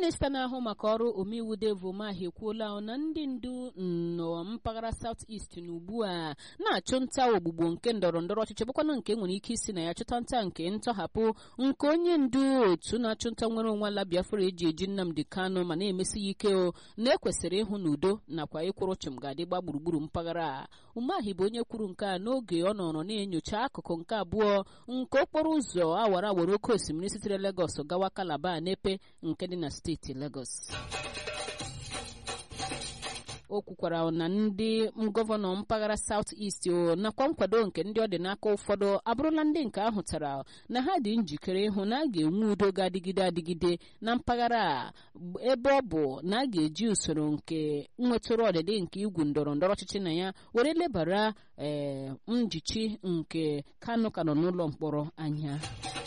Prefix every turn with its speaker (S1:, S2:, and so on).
S1: minista na-ahụ maka ọrụ omeiwu Dave Umahi ekwuola na ndị ndu nọ mpaghara South East na ugbu a na-achụ nta ogbugbo nke ndọrọ ndọrọ ọchịchị bụkwanụ nke nwere ike isi na ya chụta nta nke ntọhapụ nke onye ndu otu na-achụ nta nwere onwe ala Biafra eji eji Nnamdi Kanu ma na-emesi ya ike o na ekwesịrị ịhụ na udo nakwa ịkwụrụ chịm ga-adị gba gburugburu mpaghara a Umahi bụ onye kwuru nke a n'oge ọ nọrọ na-enyocha akụkụ nke abụọ nke okporo ụzọ awara awara oke osimiri sitere Lagos gawa Calabar n'epe nke dị na steeti Lagos o kwukwara na ndị gọvanọ mpaghara South East nakwa nkwado nke ndị ọ dị n'aka ụfọdụ abụrụla ndị nke ahụtara na ha dị njikere ịhụ na a ga-enwe udo ga-adịgide adịgide na mpaghara a ebe ọ bụ na a ga-eji usoro nke nwetụrụ ọdịdị nke igwu ndọrọ ndọrọ ọchịchị na ya were lebara ee njichi nke Kanu ka nọ n'ụlọ mkpọrọ anya